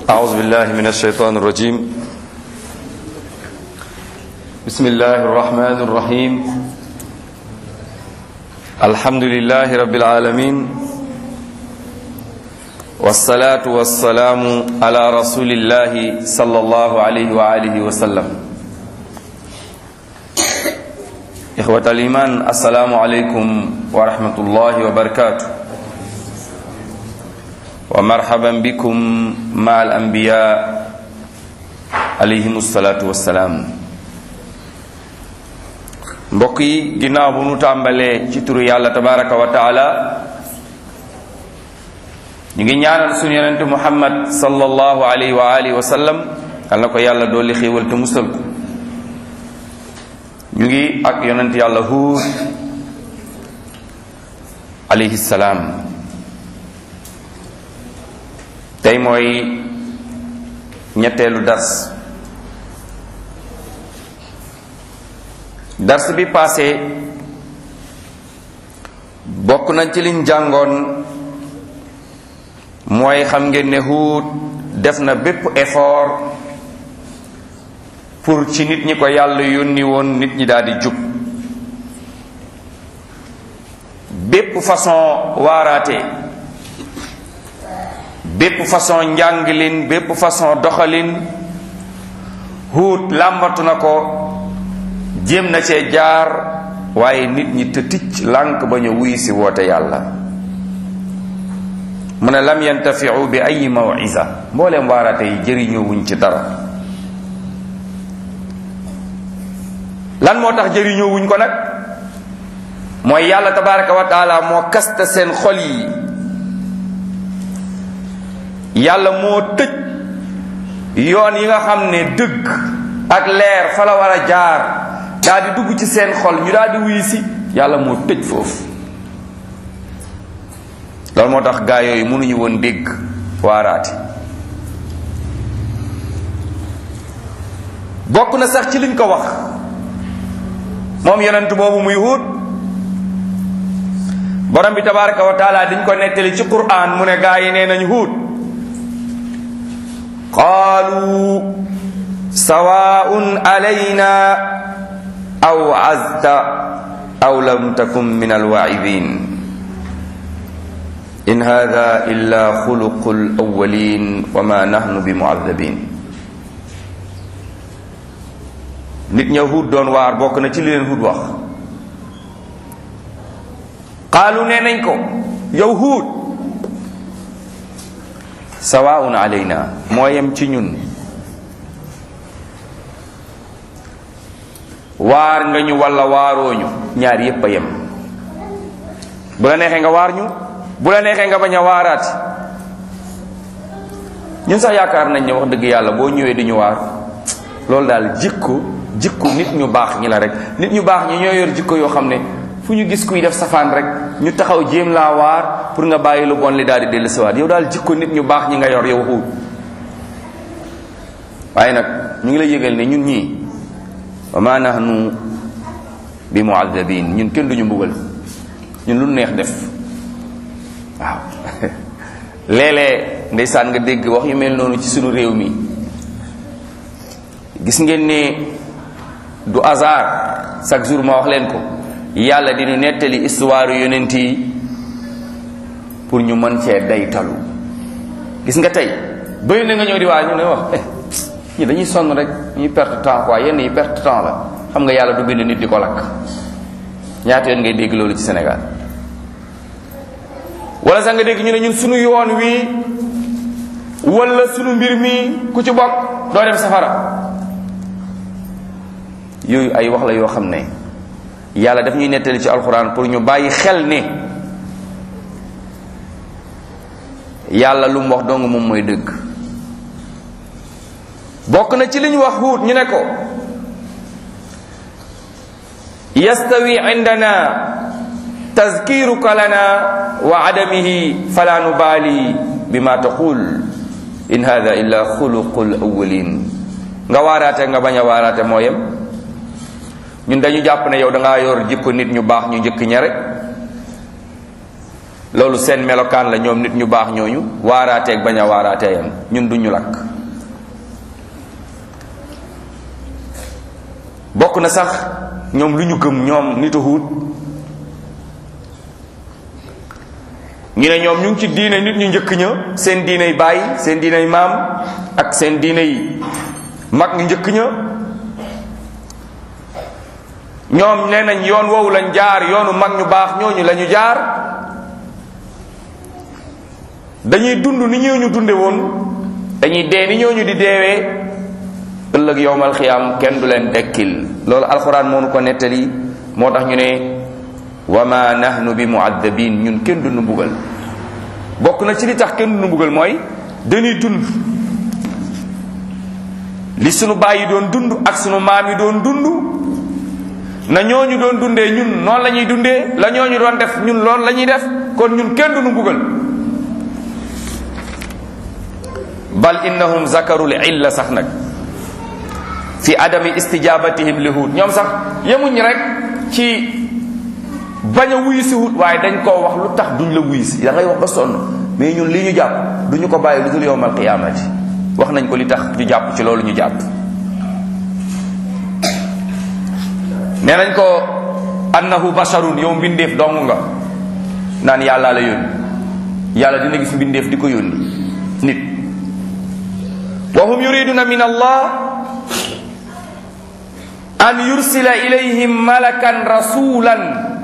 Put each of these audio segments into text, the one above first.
أعوذ بالله من الشيطان الرجيم بسم الله الرحمن الرحيم الحمد لله رب العالمين والصلاة والسلام على رسول الله صلى الله عليه وآله وسلم إخوة الإيمان السلام عليكم ورحمة الله وبركاته ومرحبا بكم مع الأنبياء عليهم الصلاة والسلام mbokk yi ginnaaw bu nu tàmbalee ci turu yàlla tabaraka wa taala ñu ngi ñaanal sunu yonente muhammad sallallahu alayhi wa alihi wa sallam yal na ko yàlla dooli xéewal te musal ko ñu ngi ak yonent yàlla huud alayhi salaam tey mooy ñetteelu dars dars bi passé bokk nañ ci liñ jàngoon mooy xam ngeen ne Huud def na bépp effort pour ci nit ñi ko yàlla yónni woon nit ñi daal di jub bépp façon waaraate bépp façon njànglin bépp façon doxalin Huud làmbatu na ko jéem na cee jaar waaye nit ñi te ticc lànk ba ñu wuy si woote yàlla mu ne lam yantafiu bi ay mawisa mbooleem waaraate yi jëriñoo wuñ ci dara lan moo tax jëriñoo wuñ ko nag mooy yàlla tabaraka wa taala moo kasta seen xol yi yàlla moo tëj yoon yi nga xam ne dëgg ak leer fa la war a jaar daal di dugg ci seen xol ñu daal di wuyu si yàlla moo tëj foofu loolu moo tax gaa yooyu mënuñu woon dégg waaraate bokk na sax ci liñ ko wax moom yonent boobu muy Huud borom bi tabaraka wa taala diñ ko nettali ci Qur'an mu ne gaa yi nee nañ Huud qaalu sawaun alayna aw azta aw lam takun min alwaa'idin in hada illa xuluqu alawalin wa ma nahnu bi muadabin nit ña Huud doon waar bokk na ci li leen Huud wax qaalu nee nañ ko yow Huud sawaun alayna moo yem ci ñun waar nga ñu walla waarooñu ñaar yépp a yem bu la neexee nga waar ñu bu la neexee nga bañ a waaraati ñun sax yaakaar nañ ne wax dëgg yàlla boo ñëwee di ñu waar loolu daal jikko jikko nit ñu baax ñi la rek nit ñu baax ñi ñoo yor jikko yoo xam ne fu ñu gis kuy def safaan rek ñu taxaw jéem laa waar pour nga bàyyi lu bon li daal di dellu siwaat yow daal jikko nit ñu baax ñi nga yor yow Huud waaye nag ñu ngi lay yëgal ne ñun ñii wa ma nahnu bi muadabin ñun kenn duñu mbugal ñun lu neex def waaw léeg-léeg ndeysaan nga dégg wax yu mel noonu ci sunu réew mi gis ngeen ne du hasard chaque jour ma wax leen ko yàlla dinu nettali histoire yonent yi pour ñu mën cee day talu gis nga tey bëri na nga ñëw di waa ñu ne wax ñi dañuy sonn rek ñuy perte temps quoi yenn yi perte temps la xam nga yàlla du bind nit di ko lakk ñaata yoon ngay dégg loolu ci Sénégal wala sax nga dégg ñu ne ñun sunu yoon wi wala sunu mbir mi ku ci bokk doo dem safara yooyu ay wax la yoo xam ne yàlla daf ñuy nettali ci alxuraan pour ñu bàyyi xel ne yàlla lu mu wax dong moom mooy dëgg bokk na ci li ñu wax Huud ñu ne ko yastawi indana tazkiruka lana wa adamihi fala nubali bima taqul in hada illa xuluqul awwalin nga waaraate nga bañ a waaraate moo yem ñun dañu jàpp ne yow da ngaa yor jikko nit ñu baax ñu njëkk ña rek loolu seen melokaan la ñoom nit ñu baax ñooñu waaraateeg bañ a waaraatee yam ñun duñu lakk bokk na sax ñoom lu ñu gëm ñoom nitu Huud ñu ne ñoom ñu ngi ci diine nit ñu njëkk ña seen diiney baay seen diiney maam ak seen diiney mag ñu njëkk ña ñoom nee nañ yoon woowu lañ jaar yoonu mag ñu baax ñooñu la ñu jaar dañuy dund ni ñooñu dunde woon dañuy dee ni ñooñu di deewee ëllëg yowmal xiyaam kenn du leen dekkil loolu alxuraan moo nu ko nettali moo tax ñu ne wa ma nahnu bi muaddabin ñun kenn du nu mbugal bokk na ci li tax kenn du nu mbugal mooy dañuy dund li sunu baay yi doon dund ak sunu maam yi doon dund na ñooñu doon dundee ñun noonu la ñuy dundee la ñooñu doon def ñun loolu la ñuy def kon ñun kenn du nu mbugal bal innahum zakarul illa sax nag fi adami istijabatihim li Huud ñoom sax yemuñ rek ci bañ a wuyu si Huud waaye dañ koo wax lu tax duñ la wuyu si da ngay wax ba sonn mais ñun li ñu jàpp duñu ko bàyyi lu dul yowmal qiyaamati wax nañ ko li tax ñu jàpp ci loolu ñu jàpp nee nañ ko annahu basharun yow mbindeef dong nga naan yàlla la yónni yàlla dina gis mbindeef di ko yónni nit wa hum yuriduna min allah an yursila ilayhim malakan rasulan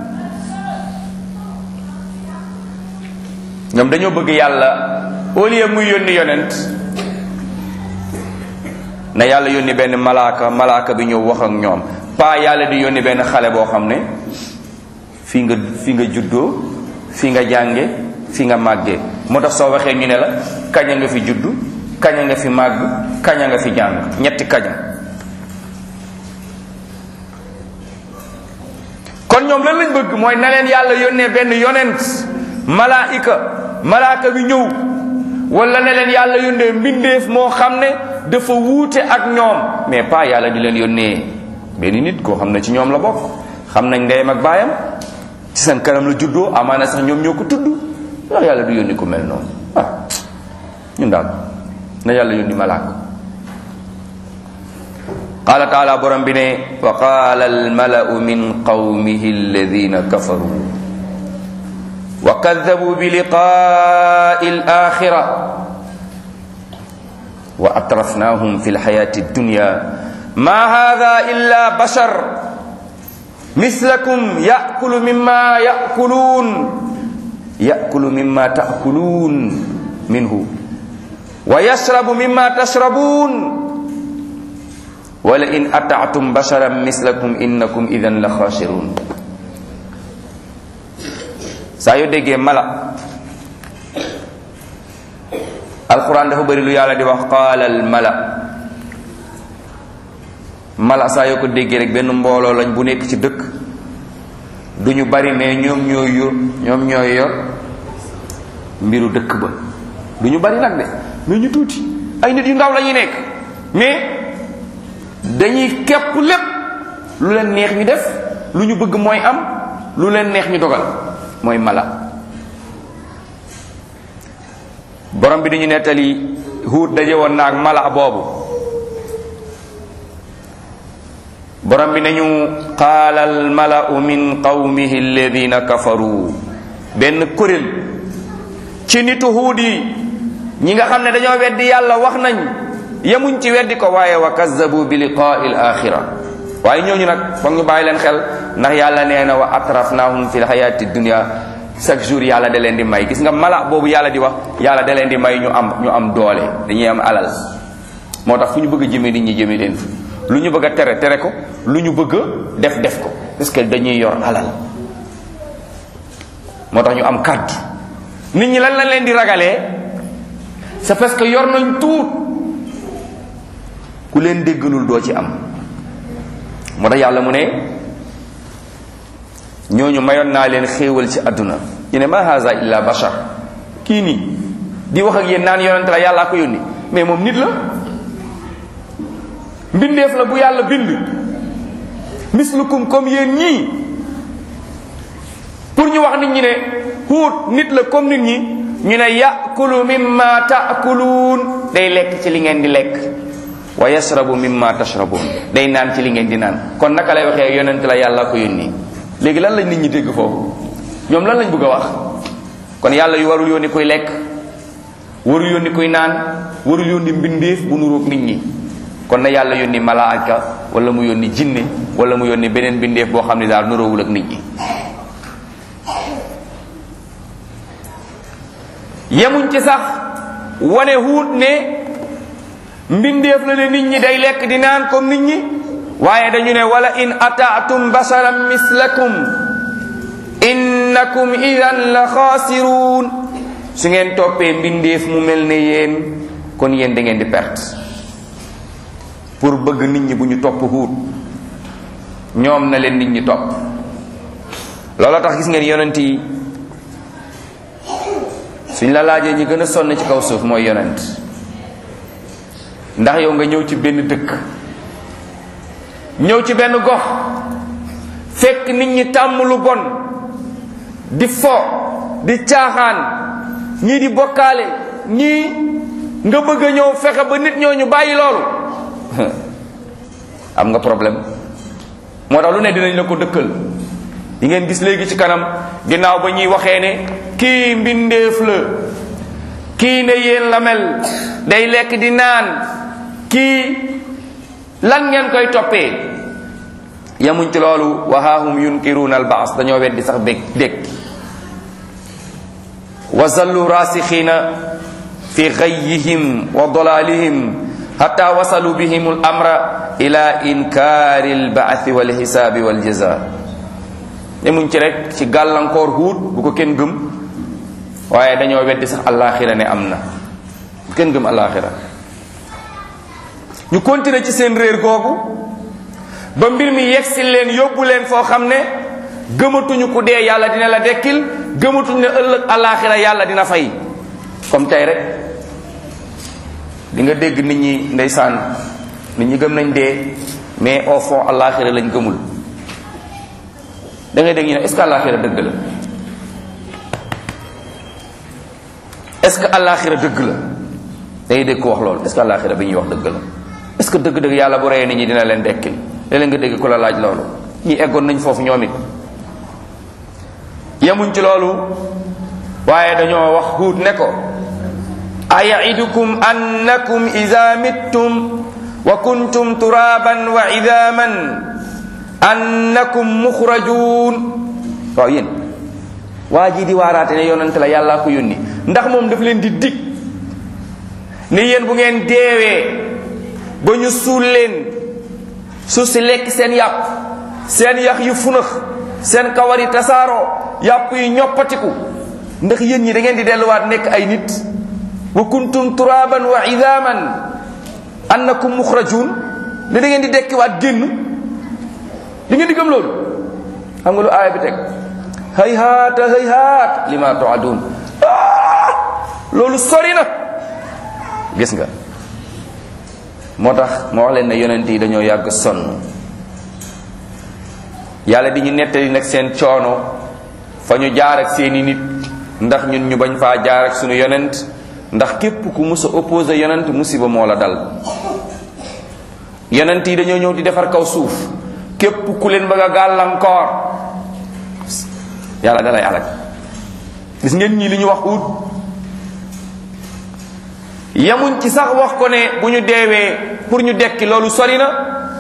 ñoom dañoo bëgg yàlla au lieu muy yónni yonent na yàlla yónni benn malaaka malaaka bi ñëw wax ak ñoom pas yàlla di yónni benn xale boo xam ne fii nga fi nga juddoo fi nga jànge fi nga màggee moo tax soo waxee ñu ne la kaña nga fi juddu kaña nga fi màgg kaña nga fi jàng ñetti kaña kon ñoom lan lañ bëgg mooy na leen yàlla yónnee benn yonent malaika malaaka bi ñëw wala ne leen yàlla yónnee mbindeef moo xam ne dafa wuute ak ñoom mais pas yàlla di leen yónnee benn nit koo xam ne ci ñoom la bokk xam nañ ndeyam ak baayam ci seen kanam la juddoo amaana sax ñoom ñoo ko tudd ndax yàlla du yónni ku mel noonu ah ñun daal na yàlla yónni malaaka qaala taala borom bi ne wa qaala almalau min qawmihi alladina kafaru wa kadabu bi liqai alaxira wa atrafnahum fi lxayati addunya ma hada illa bashar mislakum yakulu mima yakulun yakulu mima takulun minhu wa yashrabu mima tashrabun wala in ataatum basharan mislakum innakum idan la xaasirun saa yoo déggee mala alquran dafa bëri lu yàlla di wax qaala al mala mala saa yoo ko déggee rek benn mbooloo lañ bu nekk ci dëkk du ñu bari mais ñoom ñooy yor ñoom ñooy yor mbiru dëkk ba du ñu bari nag de mais ñu tuuti ay nit yu ndaw la ñuy nekk mais dañuy képp lépp lu leen neex ñu def lu ñu bëgg mooy am lu leen neex ñu dogal mooy mala borom bi dañu nettali huut daje woon naag mala boobu borom bi nañu qaala al malau min qawmihi alladina kafaru benn kuréel ci nitu huut yi ñi nga xam ne dañoo weddi yàlla wax nañ yemuñ ci weddi ko waaye wa kazzabu bi liqaai al axira waaye ñooñu nag foog ñu bàyyi leen xel ndax yàlla nee na wa atrafnahum fi lxayati dunia chaque jour yàlla da leen di may gis nga mala boobu yàlla di wax yàlla da leen di may ñu am ñu am doole dañuy am alal moo tax fu ñu bëgg a jëmee nit ñi jëmee leen fi lu ñu bëgg a tere tere ko lu ñu bëgg a def def ko parce que dañuy yor alal moo tax ñu am kàddu nit ñi lan lañ leen di ragalee c'est parce que yor nañ tuut ku leen déggalul doo ci am moo tax yàlla mu ne ñooñu mayoon naa leen xéewal ci àdduna ñu ne ma haza illa bashar kii nii di wax ak yéen naan yonent la yàllaa ko yónni mais moom nit la mbindeef la bu yàlla bind mislukum comme yéen ñii pour ñu wax nit ñi ne huut nit la comme nit ñi ñu ne yakulu mimma taakuluun day lekk ci li ngeen di lekk wa yashrabu mimma tashrabun day naan ci li ngeen di naan kon naka lay waxee yonent la yàlla ko yónni léegi lan lañ nit ñi dégg foofu ñoom lan lañ bëgg a wax kon yàlla yu warul yónni kuy lekk warul yónni kuy naan warul yónni mbindeef bu nuroog nit ñi kon na yàlla yónni malaaka wala mu yónni jinne wala mu yónni beneen mbindeef boo xam ne daal nuroowul ak nit ñi yemuñ ci sax wane huut ne mbindeef la ne nit ñi day lekk di naan comme nit ñi waaye dañu ne wala in ataatum basharan mislakum innakum idan la xaasiruun su ngeen toppee mbindeef mu mel ne yéen kon yéen da ngeen di perte pour bëgg nit ñi bu ñu topp huut ñoom na leen nit ñi topp looloo tax gis ngeen yonent yi suñ la laajee ñi gën a sonn ci kaw suuf mooy yonent ndax yow nga ñëw ci benn dëkk ñëw ci benn gox fekk nit ñi tàmm lu bon di fo di caaxaan ñii di bokkaale ñii nga bëgg a ñëw fexe ba nit ñooñu bàyyi loolu am nga problème moo tax lu ne dinañ la ko dëkkal di ngeen gis léegi ci kanam ginnaaw ba ñuy waxee ne kii mbindeef la kii ne yéen la mel day lekk di naan kii lan ngeen koy toppee yamuñ ci loolu wahaahum yunkiruuna albaas dañoo weddi sax bég dég wa zallu rasixiina fi gayyihim wa dalalihim hatta wasalu bihim al amra ila inkaari albaathi walxisaabi waljaza yemuñ ci rek ci gàllankoor huut bu ko kenn gëm waaye dañoo weddi sax alaxira ne am na bu kenn gëm alaxira ñu continuer ci seen réer googu ba mbir mi yegsi leen yóbbu leen foo xam ne gëmatuñu ku dee yàlla dina la dekkil gëmatuñu ne ëllëg alaxira yàlla dina fay comme tey rek di nga dégg nit ñi ndeysaan nit ñi gëm nañ dee mais au fond alaxira lañ gëmul da ngay dégg ñu ne est ce que alaxira dëgg la est ce que alaxira dëgg la da ngay dégg ko wax loolu est ce que alaxira bi ñuy wax dëgg la est ce que dëgg-dëgg yàlla bu reyee nit ñi dina leen dekkil léeg nga dégg ku la laaj loolu ñi eggoon nañ foofu ñoom it yemuñ ci loolu waaye dañoo wax huut ne ko ayaidukum annakum ida mittum wa kuntum turaban wa idaman annakum muxrajuun waaw yéen waa ji di waaraate ne yonante la yàllaa ko yónni ndax moom daf leen di dig ni yéen bu ngeen deewee ba ñu suul leen suuf si lekk seen yàpp seen yax yu funax seen kawar yi tasaaroo yàpp yi ñoppatiku ndax yéen ñi da ngeen di delluwaat nekk ay nit wa kuntum turaban wa idaman annakum muxrajun ne da ngeen di dekkiwaat génn di ngeen di gëm loolu xam nga lu aaya bi teg hay haata hay haat lima toadun loolu sori na gis nga moo tax ma wax leen ne yonent yi dañoo yàgg sonn yàlla di ñu nettali nag seen coono fa ñu jaar ak seeni nit ndax ñun ñu bañ faa jaar ak sunu yonent ndax képp ku mus a opposé yonent musiba moo la dal yonent yi dañoo ñëw di defar kaw suuf képp ku leen bëgg a gàllankoor yàlla dalay alak gis ngeen ñii li ñu wax ut yamuñ ci sax wax ko ne bu ñu deewee pour ñu dekki loolu sori na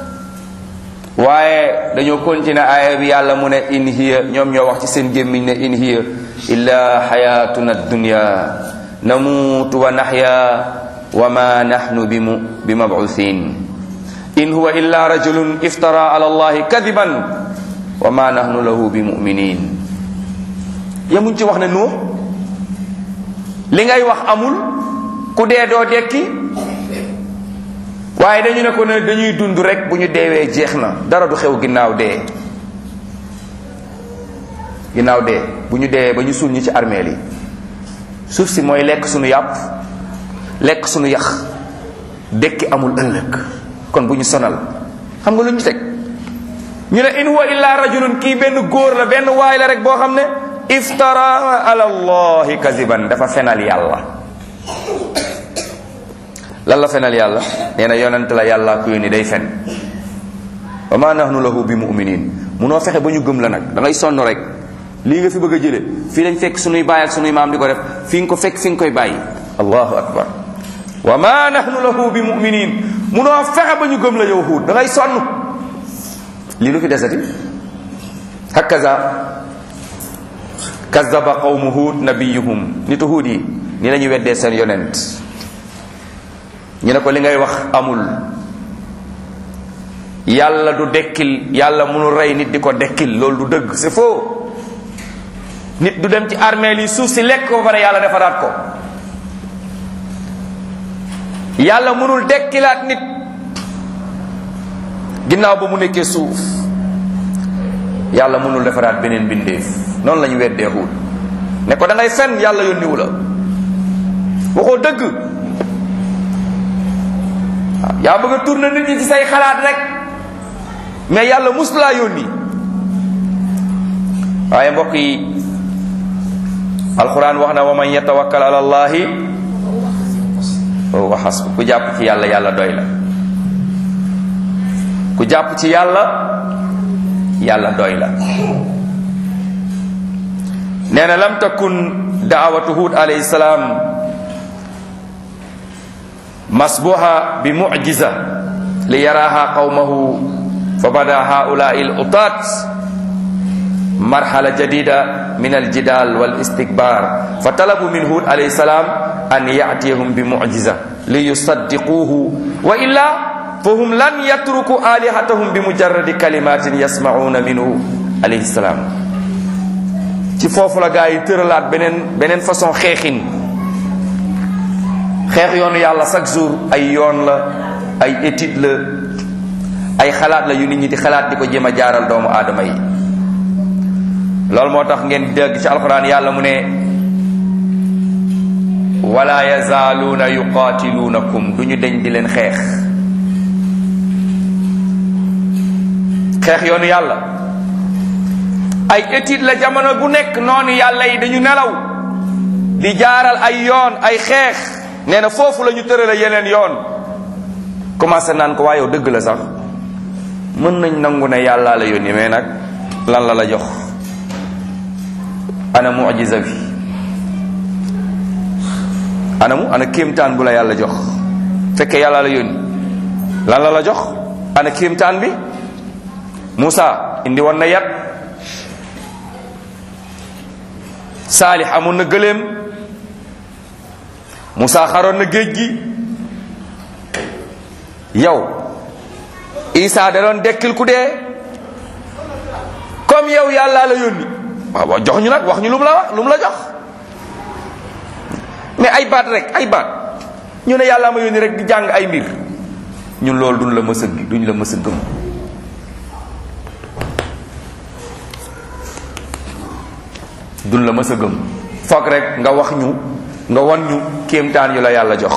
waaye dañoo continuer aaya bi yàlla mu ne in hiya ñoom ñoo wax ci seen gémmiñ ne in hiya illa xayatuna dunya namuutu wa naxya wa ma naxnu bi mu bi mabcuthin in huwa illa rajulun iftara ala allahi kadiban wa ma nahnu lahu bi muminin yamuñ ci wax ne noo li ngay wax amul ku dee doo dekki waaye dañu ne ko ne dañuy dund rek bu ñu deewee jeex na dara du xew ginnaaw dee ginnaaw dee bu ñu deewee ba ñu suul ñi ci armeel yi suuf si mooy lekk sunu yàpp lekk sunu yax dekki amul ëllëg kon bu ñu sonal xam nga lu ñu teg ñu ne in huwa illa rajulun kii benn góor la benn waay la rek boo xam ne iftara ala allahi kaziban dafa fenal yàlla lan la fenal yàlla nee na yonent la yàlla ku yónni day fen wa ma nahnu lahu bi muminin munoo fexe ba ñu gëm la nag da ngay sonn rek lii nga fi bëgg a jële fii lañ fekk sunuy baay ak sunuy maam di ko def fi nga ko fekk fi nga koy bàyyi allahu akbar wa ma nahnu lahu bi muminin munoo fexe ba ñu gëm la yow huut da ngay sonn lii lu fi desati hakaza kazaba qawmu huut nabiyuhum nitu huut yi ni la ñu weddee seen yonent ñu ne ko li ngay wax amul yàlla du dekkil yàlla mënul rey nit di ko dekkil loolu du dëgg c'est faux nit du dem ci armée li suuf si lekk ko pare yàlla defaraat ko yàlla mënul dekkilaat nit ginnaaw ba mu nekkee suuf yàlla mënul defaraat beneen bindeef noonu la ñu weddee Huud ne ko da ngay fen yàlla yónniwu la waxoo dëgg waaw yaa bëgg a tourner nit ñi ci say xalaat rek mais yàlla mus laa yónni waaye mbokk yi alquran wax na wa man yatawakkal ala allahi wa hasbu ku jàpp ci yàlla yàlla doy la ku jàpp ci yàlla yàlla doy la nee na lam takun daawatu hud alayhi salaam masbuha bi mucjiza li yaraha qawmahu fa bada haulai l utat marhala jadida min aljidal walistikbar fa talabu min hud alayhi salam an yatiyahum bi mucjiza li yusaddiquhu wa illa fahum lan yatruku alihatahum bi mujarradi kalimatin yasmauna minhu alayhi salam ci foofu la gaa yi tëralaat beneen beneen façon xeexin xeex yoonu yàlla chaque jour ay yoon la ay étude la ay xalaat la yu nit ñi di xalaat di ko jéem a jaaral doomu aadama yi loolu moo tax ngeen dégg ci alquran yàlla mu ne wala yazaaluuna yuqaatiluunakum du ñu deñ di leen xeex xeex yoonu yàlla ay étude la jamono bu nekk noonu yàlla yi dañu nelaw di jaaral ay yoon ay xeex nee na foofu la ñu tërale yeneen yoon commencé naan ko waaye yow dëgg la sax mën nañ nangu ne yàllaa la yónni mais nag lan la la jox ana mujiza bi anamu ana kéemtaan bu la yàlla jox fekkee yàllaa la yónni lan la la jox ana kéemtaan bi Moussa indi woon na yat Saalix amoon na gëléem Moussa xaroon na géej gi yow Isa da doon dekkil ku dee comme yow yàlla la yónni waaw waaw jox ñu nag wax ñu lu mu la wax lu mu la jox mais ay baat rek ay baat ñu ne yàlla ma yónni rek di jàng ay mbir ñun loolu duñ la mës a duñ la mës a gëm duñ la mës a gëm foog rek nga wax ñu nga wan ñu kéemtaan yu la yàlla jox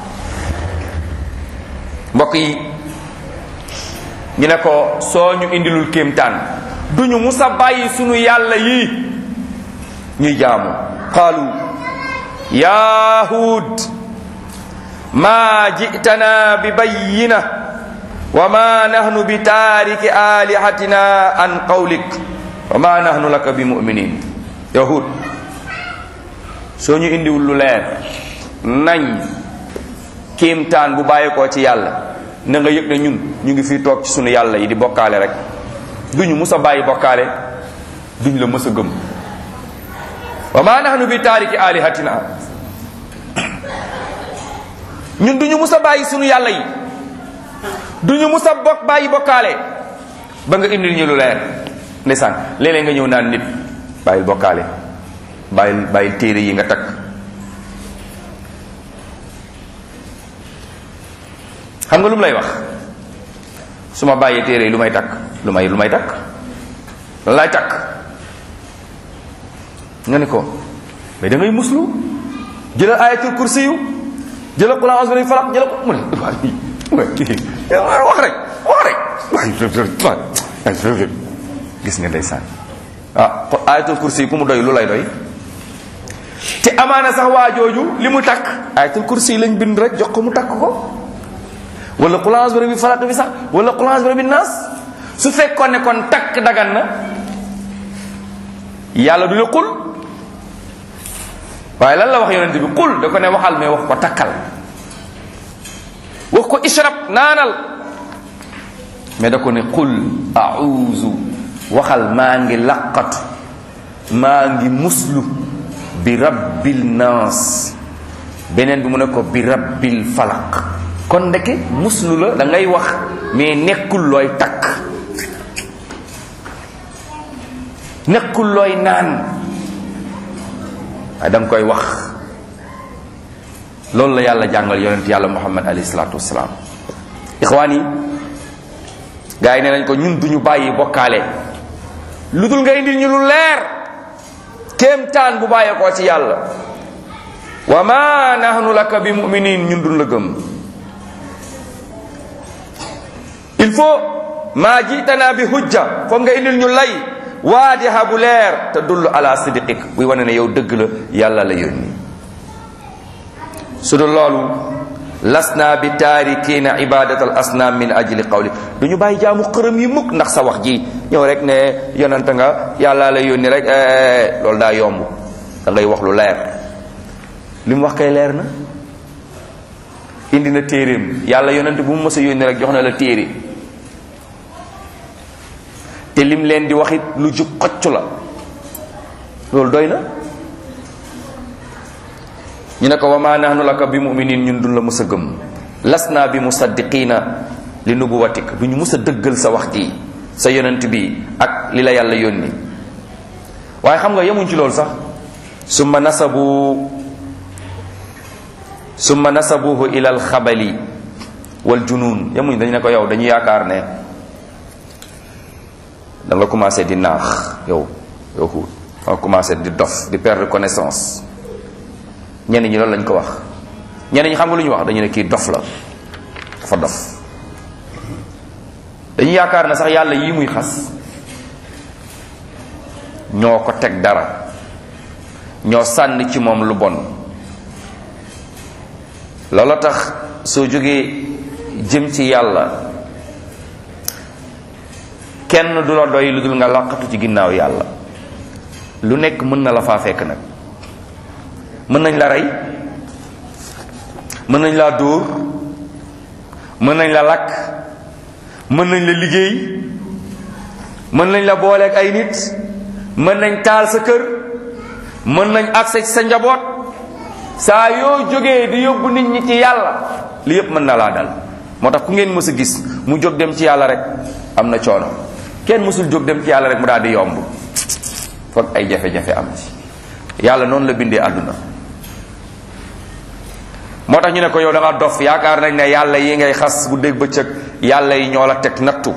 mbokk yi ñu ne ko soo ñu indilul kéemtaan duñu musa bàyyi sunu yàlla yii ñuy jaamu qaalu ya hud ma jitana bi bayyina wa ma nahnu bi taariki alihatina an qawlik wa ma nahnu laka bi muminin yahud soo ñu indiwul lu leer nañ kéemtaan bu bàyyi ko ci yàlla na nga yëg ne ñun ñu ngi fii toog ci sunu yàlla yi di bokkaale rek duñu mus a bàyyi bokkaale duñ la mës a gëm wa ma nahnu bi taariki alihatina ñun duñu mus a bàyyi sunu yàlla yi duñu mus a bokk bàyyi bokkaale ba nga indil ñu lu leer ndeysaan léeg-léeg nga ñëw naan nit bàyyil bokkaale bàyyil bàyyil téere yi nga takk xam nga lu mu lay wax su ma bàyyee téere yi lu may takk lu may lu may takk lan laay takk nga ne ko mais da ngay muslu jëlal ayatul kursi yu jëlal qul a'udhu bi falaq jëlal ko mu ne wax rek wax rek gis nga ndeysaan ah ayatul kursi yi ku mu doy lu lay doy te amaana sax waa jooju li mu takk ayatul kursi yi lañ bind rek jox ko mu takk ko wala xulaas bi rabbi falaq bi sax wala xulaas bi rabbi naas su fekkoon ne kon takk dagan na yàlla du la xul waaye lan la wax yonente bi xul da ko ne waxal mais wax ko takkal wax ko ishrab naanal mais da ko ne qul auzu waxal maa ngi laqatu maa ngi muslu bi rabbil naas beneen bi mu ne ko bi rabbil falaq kon ndeke muslu la da ngay wax mais nekkul looy takk nekkul looy naan waaye da nga koy wax loolu la yàlla jàngal yonent yàlla muhammad alayhi salaatu wasalaam ixwaan yi gars yi nee nañ ko ñun duñu bàyyi bokkaale lu dul nga indil ñu lu leer kéemtaan bu bàyyeekoo ci yàlla wa ma nahnu laka bi muminin ñun duñ la gëm il faut maa jiitana bi hujja foog nga indil ñu lay waadiha bu leer te dullu ala sidiqik buy wane ne yow dëgg la yàlla la yónni su dul loolu lasna bi taarikina ibadat al asnam min ajli qawli du ñu bàyyi jaamu xërëm yi mukk ndax sa wax ji ñëw rek ne yonante nga yàlla la yónni rek loolu daa yomb da ngay wax lu leer li mu wax kay leer na indi na téeréem yàlla yonante bu mu mës a yónni rek jox na la téere te lim leen di waxit lu jub xocc la loolu doy na ñu ne ko wa ma nahnu laka bi muminin ñun dun la mës a gëm lasna bi musaddiqina li nubuwatik du ñu mës a dëggal sa wax ji sa yonent bi ak li la yàlla yónni waaye xam nga yemuñ ci loolu sax summa nasabu summa nasabuhu ila alxabali wal junun yemuñ dañ ne ko yow dañu yaakaar ne da nga commencé di naax yow yow xuut nga commencé di dof di perdre connaissance ñenn ñi loolu lañ ko wax ñenn ñi xam nga lu ñu wax dañu ne kii dof la dafa dof dañu yaakaar na sax yàlla yii muy xas ñoo ko teg dara ñoo sànni ci moom lu bon loola tax soo jógee jëm ci yàlla kenn du la doy lu dul nga làqatu ci ginnaaw yàlla lu nekk mën na la faa fekk nag mën nañ la rey mën nañ laa dóor mën nañ la lakk mën nañ la liggéey mën nañ la booleeg ay nit mën nañ taal sa kër mën nañ accès ci sa njaboot saa yoo jógee di yóbbu nit ñi ci yàlla li yépp mën na laa dal moo tax ku ngeen mës a gis mu jóg dem ci yàlla rek am na coono kenn mësul jóg dem ci yàlla rek mu daal di yomb foog ay jafe-jafe am ci yàlla noonu la bindee àdduna moo tax ñu ne ko yow da nga dof yaakaar nañ ne yàlla yi ngay xas bu dégg bëccëg yàlla yi ñoo la teg nattu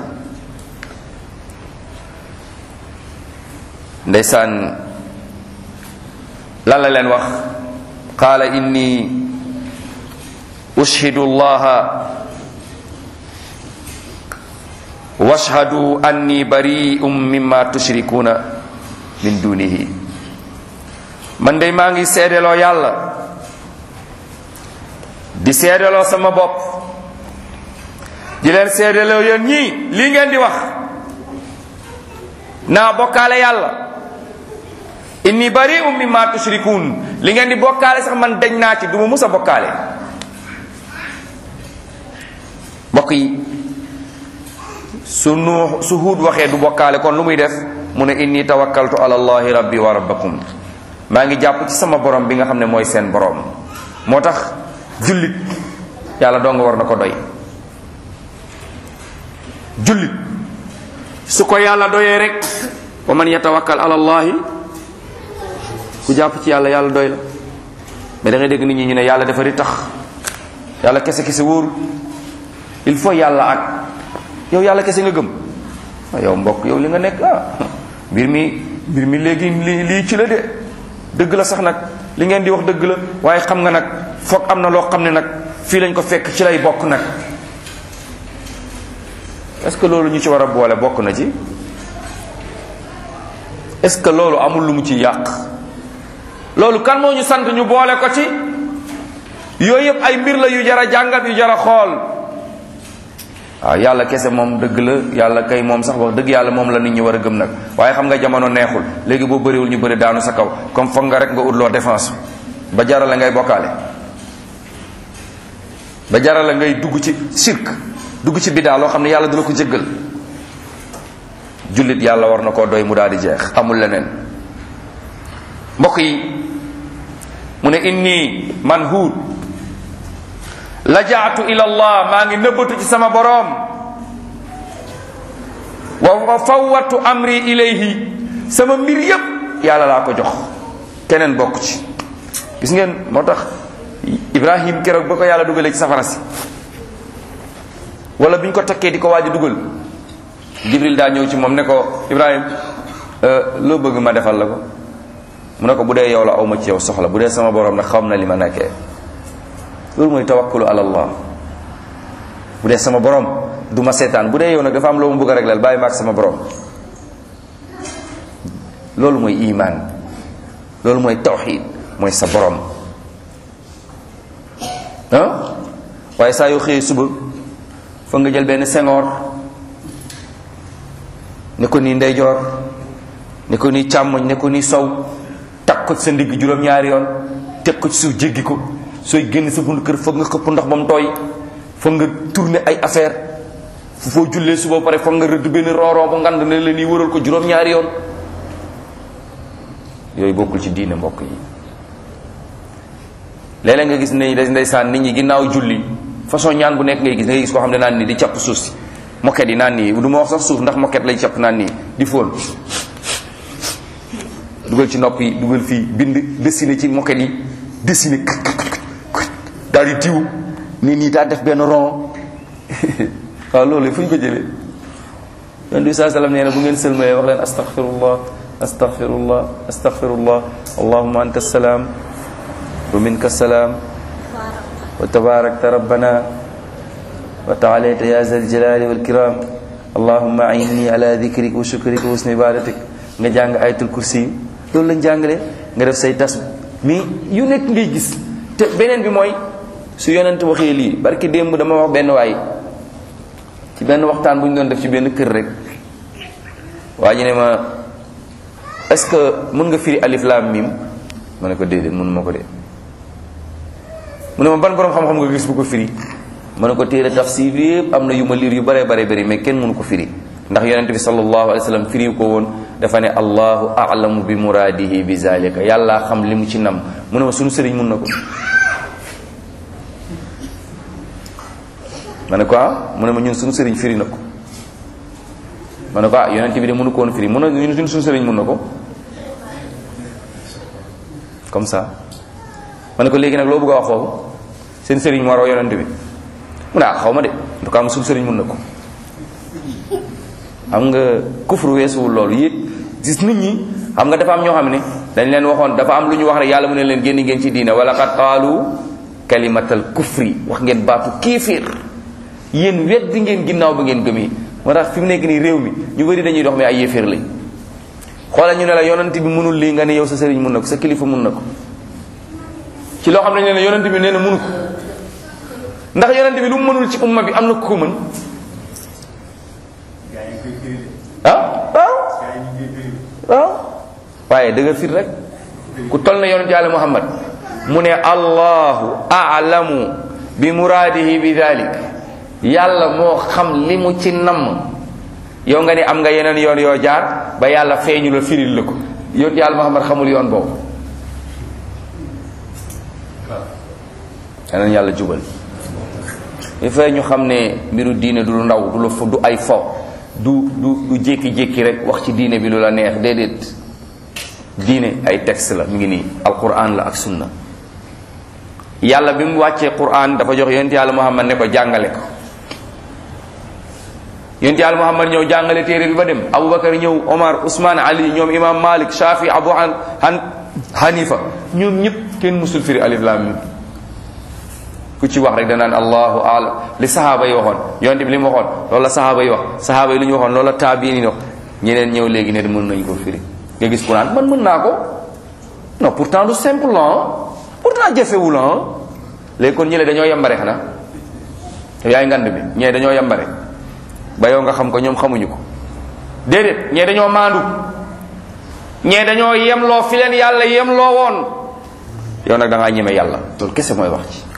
ndeysaan lan la leen wax qaala inni ushhidu allaha washhadu anni bari'um mimma tushrikuna min dunihi man de maa ngi seedeloo yàlla di seedeloo sama bopp di leen seedeloo yéen ñii lii ngeen di wax naa bokkaale yàlla inni bari'um mimma tushrikun li ngeen di bokkaale sax man dañ naa ci du ma mus a bokkaale mbokk yi su nu su huud waxee du bokkaale kon lu muy def mu ne inni tawakkaltu ala allahi rabbi wa rabbakum maa ngi jàpp ci sama borom bi nga xam ne mooy seen borom moo tax jullit yàlla doo nga war na ko doy jullit su ko yàlla doyee rek wa man yatawakkal ala allahi ku jàpp ci yàlla yàlla doy la mais da ngay dégg nit ñi ñu ne yàlla dafa ri tax yàlla kese kese wóoru il faut yàlla ak yow yàlla kese nga gëm yow mbokk yow li nga nekk ah mbir mi mbir mi léegi li lii ci la de dëgg la sax nag li ngeen di wax dëgg la waaye xam nga nag foog am na loo xam ne nag fii lañ ko fekk ci lay bokk nag est-ce que loolu ñu ci war a boole bokk na ci est-ce que loolu amul lu mu ci yàq loolu kan moo ñu sant ñu boole ko ci yooyu yëpp ay mbir la yu jara jàngat yu jara xool waaw yàlla kese moom dëgg la yàlla kay moom sax wax dëgg yàlla moom la nit ñi war a gëm nag waaye xam nga jamono neexul léegi boo bëriwul ñu bëri daanu sa kaw comme foog nga rek nga ut loo défense ba jarala ngay bokkaale ba jarala ngay dugg ci sirk dugg ci biddaa loo xam ne yàlla du la ko jéggal jullit yàlla war na koo doy mu daal di jeex amul leneen mbokk yi mu ne inni man huud lajaatu ila allah maa ngi nëbbatu ci sama boroom wa fawwatu amri ilayhi sama mbir yépp yàlla laa ko jox keneen bokk ci gis ngeen moo tax ibrahim keroog ba ko yàlla dugalee ci safara si wala bi ñu ko takkee di ko waaj a dugal jibril daa ñëw ci moom ne ko ibrahim loo bëgg ma defal la ko mu ne ko bu dee yow la aw ma ci yow soxla bu dee sama borom nag xam na li ma nekkee loolu mooy tawakkulu ala allah bu dee sama borom du ma seetaan bu dee yow nag dafa am loo ma bëgg a réglal bàyyi ma ak sama borom loolu mooy iman loolu mooy tawxid mooy sa borom ah waaye saa yoo xëyee suba fa nga jël benn sengoor ne ko nii ndeyjoor ne ko nii càmmoñ ne ko nii sow takk ko ci sa ndigg juróom-ñaari yoon teg ko ci suuf jéggi ko sooy génn sa buntu kër foog nga xëpp ndox ba mu tooy foog nga tourner ay affaire fu foo jullee suba pare foog nga rëdd benn rooroo bu ngand ne la nii wëral ko juróom-ñaari yoon yooyu bokkul ci diine mbokk yi léeg-léeg nga gis ne ndeysaan nit ñi ginnaaw julli façon ñaan bu nekk ngay gis ngay gis koo xam ne naan nii di capp suuf si moket yi naan nii du ma wax sax suuf ndax moket lay capp naan nii di fóon dugal ci nopp yi dugal fii bind dessiné ci moket yi dessiné daal di tiw nii nii daa def benn rond waaw loolu fu ñu ko jëlee yon bi saa sallam nee na bu ngeen sëlmalee wax leen astaghfirullah astaghfirullah astaghfirullah allahumma anta salaam wa minka salaam wa tabarakta rabbana wa taalayta ya zal jalali wal kiram allahumma ainni ala dhikrika wa shukrika wa husni ibadatik nga jàng ayatul kursi loolu lañ jàngale nga def say tas mais yu nekk ngay gis te beneen bi mooy su yonent waxee lii barki démb dama wax benn waay ci benn waxtaan bu ñu doon def ci benn kër rek waa ji ne ma est-ce que mën nga firi alif lam mim ma ne ko déedéet mënu ma ko dee mu ne ma ban borom xam-xam nga gis bu ko firi ma ne ko téere tafsir yëpp am na yu ma liir yu bare bare bari mais kenn mënu ko firi ndax yonent bi sallallahu alayhi wa sallam firi ko woon dafa ne allahu a'lamu bi muraadihi bi zalika yàlla xam li mu ci nam mu ne ma sunu sëriñ mun na ko ma ne ko ah mu ne ma ñun sunu sëriñ firi na ko ma ne ko ah yonent bi de mënu ko woon firi mun na ñun sunu sëriñ mun na ko comme ça ma ne ko léegi nag loo bëgg a wax foofu seen sëriñ moo raw yonent bi mu ne ah xaw ma de en tout cas sunu sëriñ mun na ko xam nga kufru weesuwul loolu yépp gis nit ñi xam nga dafa am ñoo xam ne dañ leen waxoon dafa am lu ñu wax rek yàlla mu ne leen génn ngeen ci diine wala qad qaalu kalimatal kufri wax ngeen baatu kéeféer yéen weddi ngeen ginnaaw ba ngeen gëmee moo tax fi mu nekk nii réew mi ñu bëri dañuy dox mais ay yéeféer lañ xoolal ñu ne la yonent bi mënul lii nga ne yow sa sëriñ mun na ko sa kilifa mun na ko ci loo xam ne ne yonent bi nee na mënu ko ndax yonent bi lu mu mënul ci umma bi am na ku ko mën ah waaw waaw waaye dëgg fit rek ku toll na yonent yàlla muhammad mu ne allahu a'lamu bi muraadihi bi dalik yàlla moo xam li mu ci namm yow nga ne am nga yeneen yoon yoo jaar ba yàlla feeñu la firil la ko yonent yàlla muhammad xamul yoon boobu yeneen yàlla jubal il faut ñu xam ne mbiru diine du lu ndaw du lu du ay fo du du du jékki-jékki rek wax ci diine bi lu la neex déedéet diine ay texte la mu ngi nii alquran la ak sunna yàlla bi mu wàccee quran dafa jox yonent yàlla muhammad ne ko jàngale ko yonent yàlla muhammad ñëw jàngale téere bi ba dem aboubacar ñëw omar ousmane ali ñoom imam malik shafi abu han hanifa ñoom ñëpp kenn musul firi alif lam mim ku ci wax rek danaan allahu alam li sahaaba yi waxoon yonte bi li mu waxoon loolu la sahaaba yi wax sahaaba yi lu ñu waxoon loolu la taabiin yi wax ñeneen ñëw léegi ne mën nañu ko firi nga gis ku naan man mën naa ko non pourtant lu simple la pourtant jafewul la léegi kon ñële dañoo yambare xanaa yaay ngand bi ñee dañoo yambare ba yow nga xam ko ñoom xamuñu ko déedéet ñee dañoo maandu ñee dañoo yemloo fi leen yàlla yemloo woon yow nag da ngaa ñeme yàlla loolu kese mooy wax ci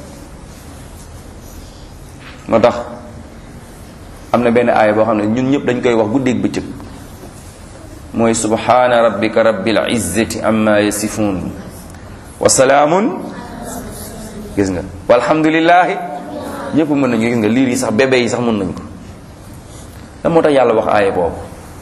moo tax am na benn aaya boo xam ne ñun ñëpp dañ koy wax guddeeg bëccëg mooy subhana rabbika rabbil izzati amma yasifun wa salaamun gis nga walhamdulillahi ñëpp mën nañu gis nga liir yi sax bébé yi sax mën nañu ko lan moo tax yàlla wax aaya boobu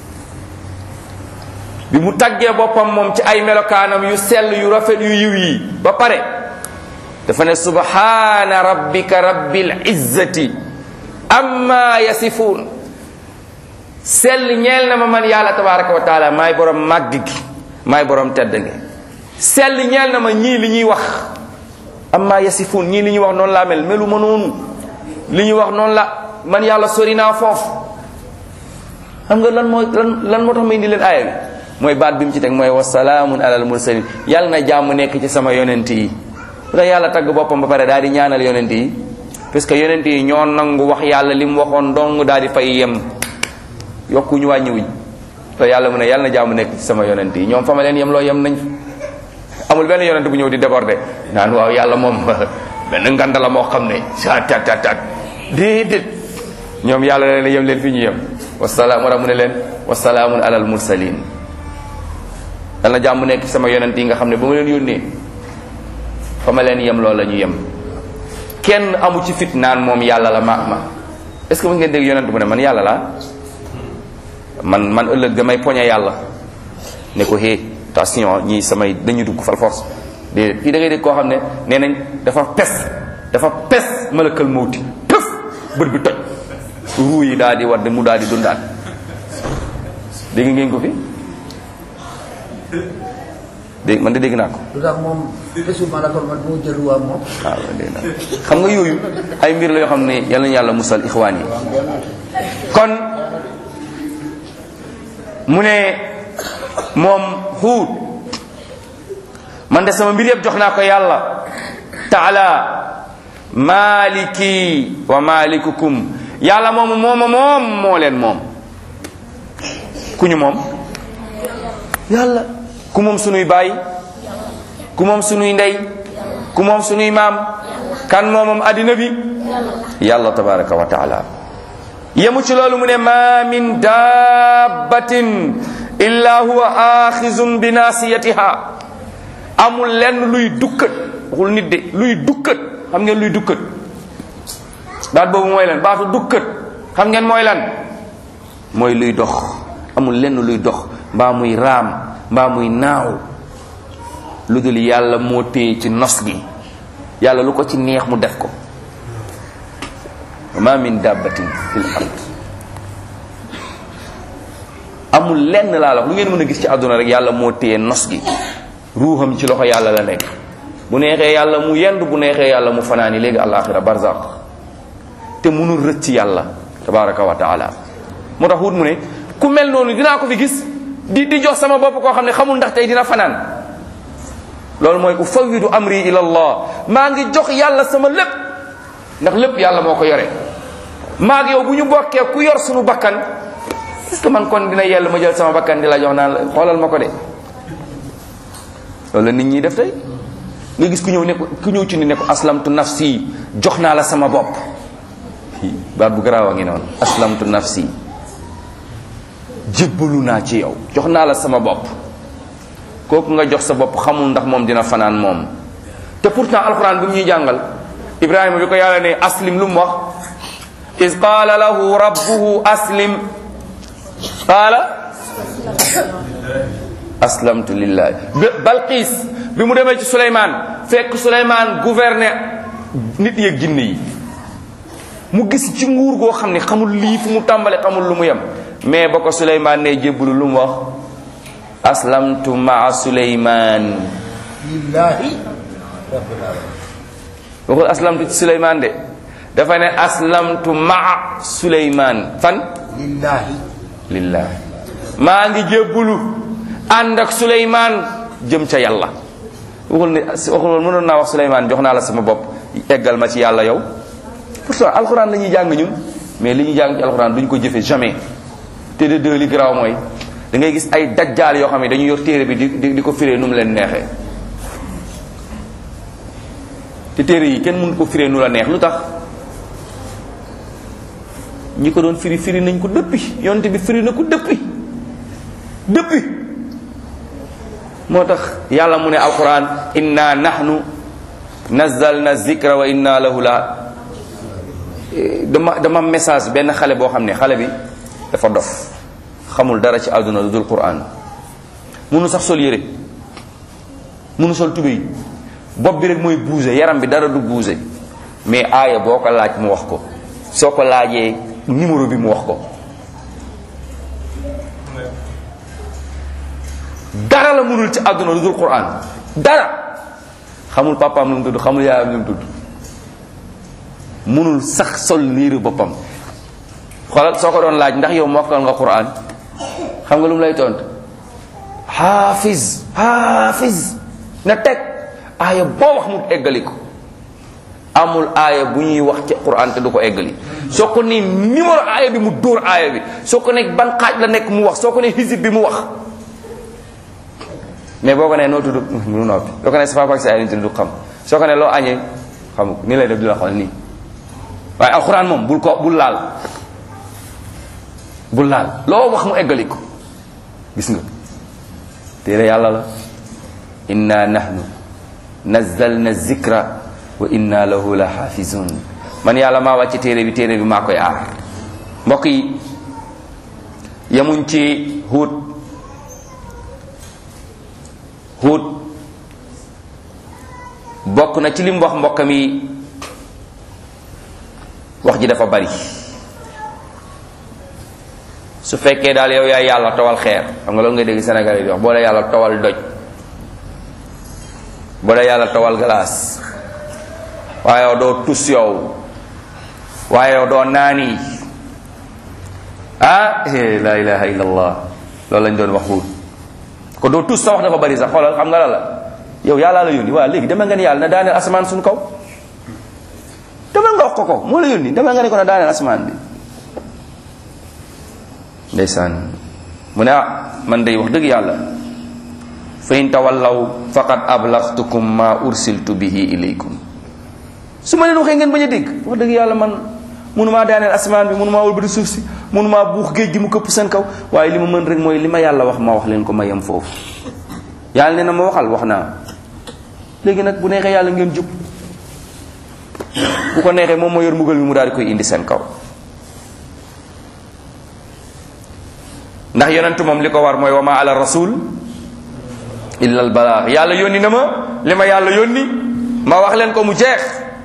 bi mu taggee boppam moom ci ay melokaanam yu sell yu rafet yu yiw yi ba pare dafa ne subhana rabbika rabbil izzati amma yasifun sell ñeel na ma man yàlla tabaraka wa taala maay borom màgg gi maay borom tedd nge sell ñeel na ma ñii li ñuy wax amma yasifun ñii li ñuy wax noonu laa mel melu ma noonu li ñuy wax noonu la man yàlla sori naa foofu xam nga lan moo lan lan moo tax ma indi leen aaya bi mooy baat bi mu ci teg mooy wasalaamun alal mursalin yàlla na jàmm nekk ci sama yonent yi bu tax yàlla tagg boppam ba pare daal di ñaanal yonent yi parce que yonent yi ñoo nangu wax yàlla li mu waxoon dong daal di fay yem yokkuñu wàññiwuñ te yàlla mu ne yàlla na jàmm nekk ci sama yonent yi ñoom fa ma leen yem loo yem nañ amul benn yonent bu ñëw di déborder naan waaw yàlla moom benn nganda la moo xam ne sa tat tat tat déedéet ñoom yàlla leen yem leen fi ñu yem wasalaam wala mu ne leen wasalaamun alal mursalin yàlla na jàmm nekk ci sama yonent yi nga xam ne ba ma leen yónnee fa ma leen yem loo la ñu yem kenn amu ci fit naan moom yàlla la ma ma est ce que mu ngeen dégg yonent bu ne man yàlla laa man man ëllëg damay poñe yàlla ne ko hé attention ñii samay dañuy dugg fal force déedéet fii da ngay dégg koo xam ne nee nañ dafa pes dafa pes malakal mawti pëf bët bi toj ruu yi daal di wadd mu daal di dundaat dégg ngeen ko fi dégg man de dégg naa ko lu tax moom bésu malakal man moo jël waa moom waaw dégg naa xam nga yooyu ay mbir la yoo xam ne yal nañu yàlla musal ixwaan yi kon mu ne moom xuut man de sama mbir yëpp jox naa ko yàlla taala maliki wa malikukum yàlla moomu mooma moom moo leen moom ku ñu moom yàlla ku moom sunuy baay ku moom sunuy ndey ku moom sunuy maam kan moomam addina bi yàlla tabaraka wa taala yemu ci loolu mu ne ma min dabbatin illa huwa axizun bi nasiyatiha amul lenn luy dukkat waxul nit de luy dukkat xam ngeen luy dukkat baat boobu mooy lan baatu dukkat xam ngeen mooy lan mooy luy dox amul lenn luy dox mbaa muy raam mbaa muy naaw lu dul yàlla moo téye ci nos gi yàlla lu ko ci neex mu def ko ma min dabbatin fil ard amul lenn laa la wax lu ngeen mën a gis ci àdduna rek yàlla moo téye nos gi ruuxam ci loxo yàlla la nekk bu neexee yàlla mu yend bu neexee yàlla mu fanaani léegi alaxira barzaq te munul rëcc yàlla tabaraka wa taala moo tax wut mu ne ku mel noonu dinaa ko fi gis di di jox sama bopp koo xam ne xamul ndax tey dina fanaan loolu mooy ufawidu amri ila allah maa ngi jox yàlla sama lépp ndax lépp yàlla moo ko yore maag yow bu ñu bokkee ku yor suñu bakkan est ce que man kon dina yell ma jël sama bakkan di la jox naan la xoolal ma ko de loolu la nit ñi def tey nga gis ku ñëw ne ko ku ñëw ci ni ne ko aslamtu nafsi jox naa la sama bopp baat bu garaaw a ngi noonu aslamtu nafsi jébbalu naa ci yow jox naa la sama bopp kooku nga jox sa bopp xamul ndax moom dina fanaan moom te pourtant alquran bi mu ñuy jàngal ibrahima bi ko yàlla ne aslim lu mu wax is qaala lahu rabbuhu aslim qaala aslamtu lillahi balqiis bi mu demee ci suleymaan fekk suleymaan gouverner nit yeeg jinne yi mu gis ci nguur goo xam ne xamul lii fu mu tàmbale xamul lu mu yem mais ba ko suleymaan ne jébbalu lu mu wax aslamtu maa suleymaan lillahi rabbil alamin waxul aslamtu ci suleymaan de dafa ne aslamtu maa suleymaan fan lillahi lillahi maa ngi jébbalu ànd ak suleymaan jëm ca yàlla waxul ne waxul woon mënoon naa wax suleymaan jox naa la sama bopp eggal ma ci yàlla yow pourtant alxuraan la ñuy jàng ñun mais li ñuy jàng ci alxuraan duñ ko jëfe jamais te de deux li garaaw mooy da ngay gis ay dajjaal yoo xam ne dañu yor téere bi di di di ko firee nu mu leen neexee te téere yi kenn mënu ko firee nu la neex lu tax ñi ko doon firi firi nañ ko dëppi yonte bi firi na ko dëppi dëppi moo tax yàlla mu ne alquran inna nahnu nazzalna zikra wa inna lahu la dama dama message benn xale boo xam ne xale bi dafa dof xamul dara ci àdduna lu dul quran munu sax sol yére munu sol tubéy bopp bi rek mooy bouger yaram bi dara du bouger mais aaya boo ko laaj mu wax ko soo ko laajee numéro bi mu wax ko dara la mënul ci àdduna lu dul quran dara xamul papaam lu mu tudd xamul yaayam lu mu tudd mënul sax sol liiru boppam xoolal soo ko doon laaj ndax yow mokkal nga quran xam nga lu mu lay tontu xaafiz xaafiz na teg aaya boo wax mu eggali ko amul aaya bu ñuy wax ci quran te du ko eggali soo ko ne numéro aaya bi mu dóor aaya bi soo ko ne ban xaaj la nekk mu wax soo ko ne hizib bi mu wax mais boo ko ne noo tudd mu noppi soo ko ne sa papa ak sa ay du xam soo ko ne loo añee xam ni lay def di la xool nii waaye alquran moom bul ko bul laal bul laal loo wax mu eggali ko gis nga téere yàlla la inna nahnu nazzalna zikra wa inna lahu la xaafizun man yàlla maa wàcc téere bi téere bi maa koy aar mbokk yi yemuñ ci huut huut bokk na ci lim wax mbokkam yi wax ji dafa bari su fekkee daal yow yaay yàlla towal xeer xam nga loolu ngay dégg Sénégal yi di wax boo dee yàlla towal doj boo dee yàlla towal glace waaye yow doo tus yow waaye yow doo naani ah la ilaha illallah loolu lañ doon wax xuut ko doo tus sa wax dafa bari sax xoolal xam nga la la yow yàllaa la yónni waaw léegi dama nga ne yàlla na daaneel asamaan suñu kaw dama nga wax ko ko moo la yónni dama nga ne ko na daaneel asamaan bi ndeysaan mu ne ah man day wax dëgg yàlla fa in tawallaw faqad ablaghtukum ma ursiltu bihi ilaykum su ma leen waxee ngeen bañ a dégg wax dëgg yàlla man mënumaa daaneel asamaan bi mënumaa wëlbati suuf si mënumaa buux géej gi mu këpp seen kaw waaye li ma mën rek mooy li ma yàlla wax ma wax leen ko ma yem foofu yàlla nee na ma waxal wax naa léegi nag bu neexee yàlla ngeen jub bu ko neexee moom moo yor mbugal mi mu daal di koy indi seen kaw ndax yonent moom li ko war mooy wa ma ala rasul illa al balaax yàlla yónni na ma li ma yàlla yónni ma wax leen ko mu jeex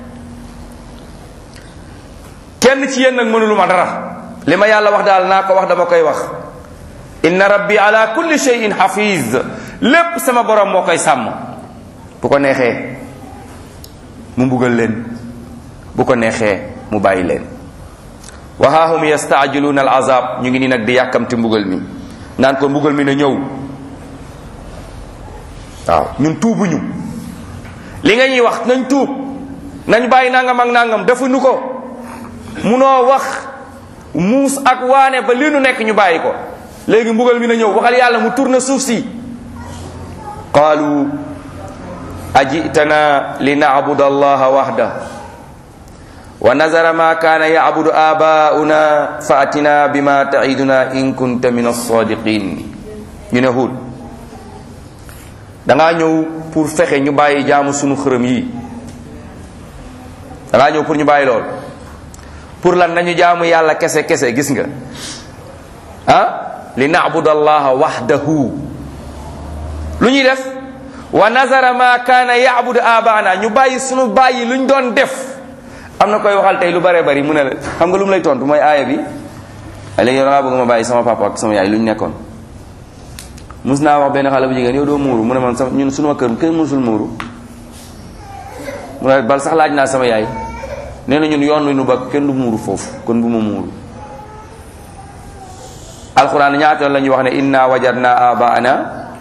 kenn ci yéen nag mënulu ma dara li ma yàlla wax daal naa ko wax dama koy wax inna rabbi ala kulli shay'in hafiz lépp sama borom moo koy sàmm bu ko neexee mu mbugal leen bu ko neexee mu bàyyi leen wa haahum yastaajiluuna al azab ñu ngi nii nag di yàkkamti mbugal mi naan ko mbugal mi na ñëw waaw ñun tuubuñu li nga ñuy wax nañ tuub nañ bàyyi nangam ak nangam defuñu ko munoo wax muus ak waane ba li nu nekk ñu bàyyi ko léegi mbugal mi na ñëw waxal yàlla mu tourne suuf si qaalu ajitana li nacbuda allaha waxda wa nazara ma kaana yacbudu aabaa'una fa atina bima taciduna in kunta min alsadiqin ñu ne Huud dangaa ñëw pour fexe ñu bàyyi jaamu sunu xërëm yi dangaa ñëw pour ñu bàyyi lool pour lan nañu jaamu yàlla kese kese gis nga ah li nacbuda allaha waxdahu lu ñuy def wa nazara ma kaana yacbudu aabaana ñu bàyyi sunu bàyyi luñ doon def am na koy waxal tey lu bare bari mu ne la xam nga lu mu lay tontu mooy aaya bi a léegi yow da ngaa bëgg ma bàyyi sama papa ak sama yaay lu ñu nekkoon mus naa wax benn xale bu jigéen yow doo muuru mu ne man sax ñun sunu kër kenn musul muuru mu ne bal sax laaj naa sama yaay nee na ñun yoon wi nu ba kenn du muuru foofu kon bu ma muuru alquran ñaata la ñuy wax ne inna wajadna abaana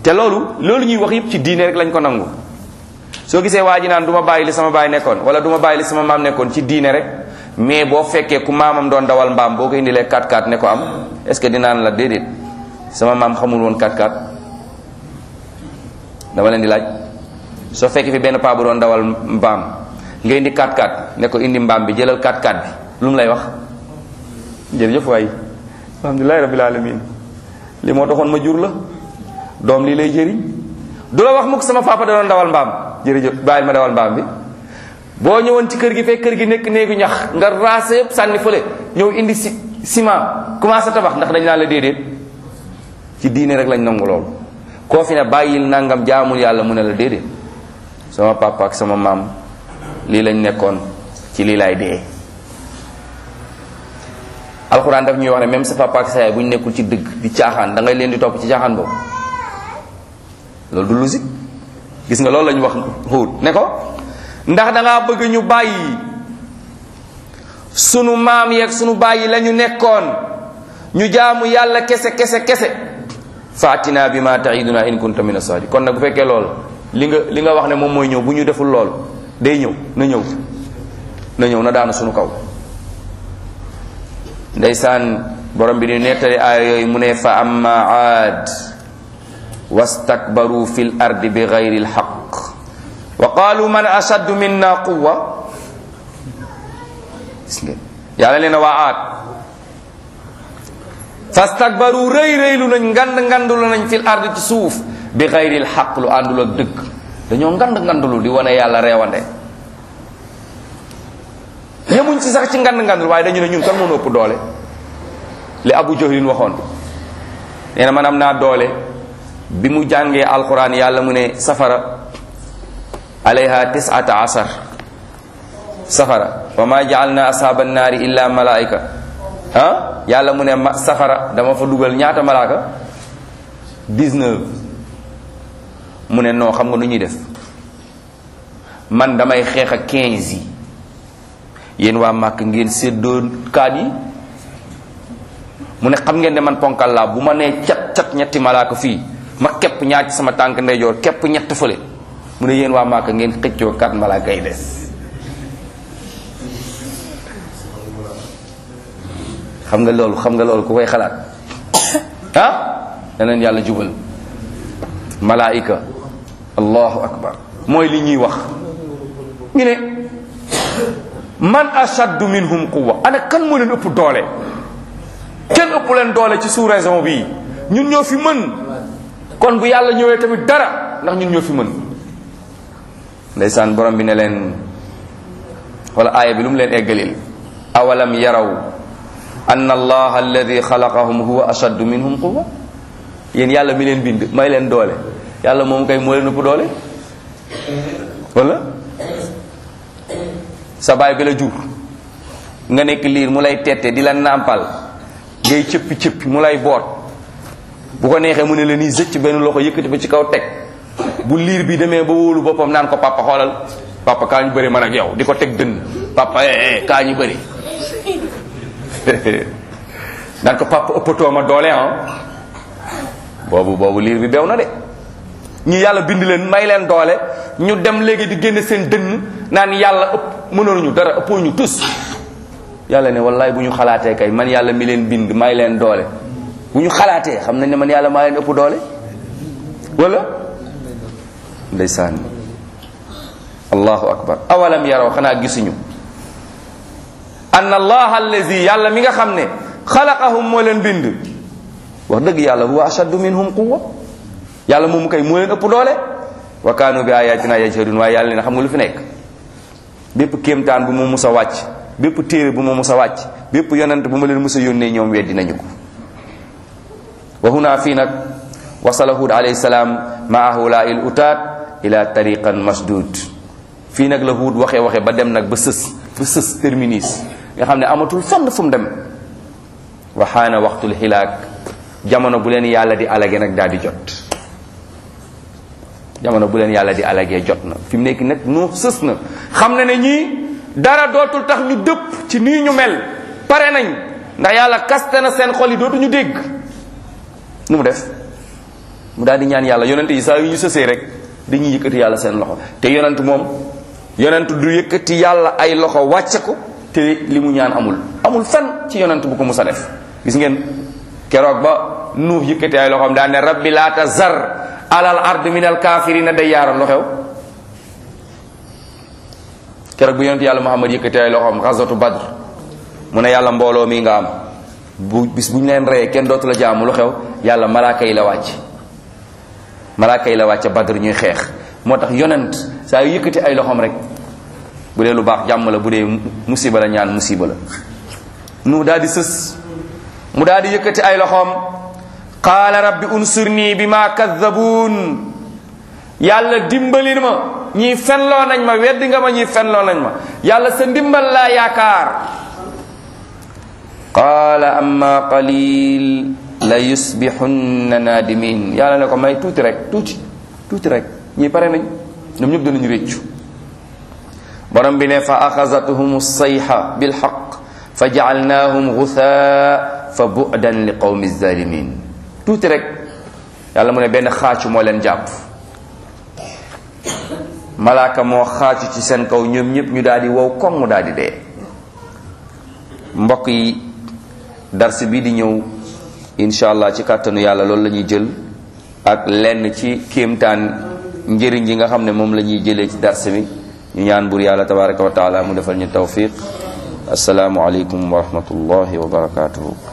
te loolu loolu ñuy wax yëpp ci diine rek lañ ko nangu soo gisee waa ji naan du ma bàyyi li sama baay nekkoon wala du ma bàyyi li sama maam nekkoon ci diine rek mais boo fekkee ku maamam doon dawal mbaam boo ko indilee 4x4 ne ko am est ce que dinaan la déedéet sama maam xamul woon 4x4 dama leen di laaj soo fekkee fi benn paa bu doon dawal mbaam nga indi 4x4 ne ko indi mbaam bi jëlal 4x4 bi lu mu lay wax jërëjëf waay alhamdulilahi rabbil alamin li moo taxoon ma jur la doom lii lay jëriñ du la wax mukk sama papa da doon dawal mbaam jërëjëf bàyyil ma dawal mbaam bi boo ñëwoon ci kër gi fekk kër gi nekk néegu ñax nga raase yëpp sànni fële ñëw indi si ciment commencé tabax ndax dañ naan la déedéet ci diine rek lañ nangu loolu koo fi ne bàyyil nangam jaamul yàlla mu ne la déedéet sama papa ak sama maam lii lañ nekkoon ci lii laay dee alxuraan daf ñuy wax ne même sa papa ak sa yaay bu ñu nekkul ci dëgg di caaxaan da ngay leen di topp ci caaxaan boobu loolu du logique gis nga loolu la ñu wax xuut ne ko ndax da ngaa bëgg ñu bàyyi sunu maam yeeg sunu bàyyi la ñu nekkoon ñu jaamu yàlla kese kese kese faatina bi ma taiduna in kunta min asadi kon nag bu fekkee lool li nga li nga wax ne moom mooy ñëw bu ñu deful lool day ñëw na ñëw na ñëw na daanu sunu kaw ndeysaan borom bi di nettali aaya yooyu mu ne fa amma aad wastakbaru fi l ardi bi gayri lxaq wa qalu man ashaddu minna quwa gis ngeen yàlla nee na waa aad fastakbaru rëy rëylu nañ ngand ngandulu nañ fil ard ci suuf bi xayril xaq lu àndul ak dëgg dañoo ngand ngandulu di wane yàlla reewande yemuñ ci sax ci ngand ngandul waaye dañu ne ñun kan mënu ëpp doole li abu jahlin waxoon nee na man am naa doole bi mu jàngee alquran yàlla mu ne safara alayha tisata asar safara wa ma jaalna ashaaba annaari illa malaika ah yàlla mu ne ma safara dama fa dugal ñaata malaaka 19 mu ne non xam nga nu ñuy def man damay xeex ak 15 yi yéen waa màkk ngeen séddoo kaat yi mu ne xam ngeen ne man ponkal laa bu ma nee cat cat ñetti malaaka fii ma képp ñaar ci sama tànk ndeyjoor képp ñett fële mu ne yéen waa màkk ngeen xëccoo kat malaaka yi des xam nga loolu xam nga loolu ku koy xalaat ah daneen yàlla jubal malaika allahu akbar mooy li ñuy wax ñu ne man ashaddu minhum quwwa ana kan moo leen ëpp doole kenn ëpp leen doole ci sous raison bii ñun ñoo fi mën kon bu yàlla ñëwee tamit dara ndax ñun ñoo fi mën ndeysaan borom bi ne leen wala aaya bi lu mu leen eggalil awalam yaraw an allah alladi xalaqahum huwa ashaddu minhum quwwa yéen yàlla mi leen bind may leen doole yàlla moom kay moo leen ëpp doole wala sa baay bi la jur nga nekk liir mu lay tette di la nàmpal ngay cëppi cëppi mu lay boot bu ko neexee mu ne la nii zëcc benn loxo yëkkati ba ci kaw teg bu liir bi demee ba wóolu boppam naan ko papa xoolal papa kaa ñu bëri man ak yow di ko teg dënn papa eh eh kaa ñu bëri naan ko papa ëppatoo ma doole ah boobu boobu liir bi beew na de ñi yàlla bind leen may leen doole ñu dem léegi di génne seen dënn naan yàlla ëpp mënoon ñu dara ëppoo ñu tus yàlla ne wallaay bu ñu xalaatee kay man yàlla mi leen bind may leen doole bu ñu xalaatee xam nañ ne man yàlla maa leen ëpp doole wala ndeysaan allahu akbar awalam yaraw xanaa gisuñu anna allah allazi yàlla mi nga xam ne xalaqahum moo leen bind wax dëgg yàlla huwa ashaddu minhum quwwa yàlla moomu kay moo leen ëpp doole wa kaanu bi ayatina yajhadun waaye yàlla ne xam nga lu fi nekk bépp kéemtaan bu ma mus a wàcc bépp téere bu ma mus a wàcc bépp yonent bu ma leen mus a yónnee ñoom weddi nañu ko wa huna fii nag wasala hud alayhi salaam maa hula il utaat ila tariqan masdud fii nag la hud waxee waxee ba dem nag ba sës ba sës terminus nga xam ne amatul fenn fu mu dem waxaana waxtul xilaak jamono bu leen yàlla di alage nag daal di jot jamono bu leen yàlla di alagee jot na fi mu nekk nag nu sës na xam na ne ñii dara dootul tax ñu dëpp ci nii ñu mel pare nañ ndax yàlla kaste na seen xol yi dootuñu dégg nu mu def mu daal di ñaan yàlla yonent yi saa yu ñu sësee rek dañuy yëkkati yàlla seen loxo te yonent moom yonent du yëkkati yàlla ay loxo wàcce ko te li mu ñaan amul amul fan ci yonent bu ko mus a def gis ngeen keroog ba nuux yëkkati ay loxoom daan ne rabbi laa tazar alal ard min al kaafirina day yaaram lu xew keroog bu yonent yàlla muhammad yëkkati ay loxoom xasatu badr mu ne yàlla mbooloo mi nga am bu bis bu ñu leen reyee kenn dootu la jaamu lu xew yàlla malaaka yi la wàcc malaaka yi la wàcc badr ñuy xeex moo tax yonent saa yu yëkkati ay loxoom rek bu dee lu baax jàmm la bu dee musiba la ñaan musiba la nu daal di sës mu daal di yëkkati ay loxoom qaala rabbi unsurni bi ma kaddabuun yàlla dimbali ma ñii fenloo nañ ma weddi nga ma ñii fenloo nañ ma yàlla sa ndimbal laa yaakaar qaala amma qalil la yusbixunna naadimin yàlla ne ko may tuuti rek tuuti tuuti rek ñii pare nañ ñoom ñëpp danañu réccu borom bi ne fa axazathum sayxa bilxaq fa jacalnaahum guthaa fa bu'dan li qawmi zalimin tuuti rek yàlla mu ne benn xaacu moo leen jàpp malaaka moo xaacu ci seen kaw ñoom ñëpp ñu daal di wow koŋ mu daal di dee mbokk yi dars bi di ñëw incha allah ci kàttanu yàlla loolu la ñuy jël ak lenn ci kéemtaan njëriñ yi nga xam ne moom la ñuy jëlee ci dars bi ñu ñaan bur yàlla tabaraka wa taala mu defal ñu tawfiq asalaamu aleykum wa rahmatullahi wa barakatuhu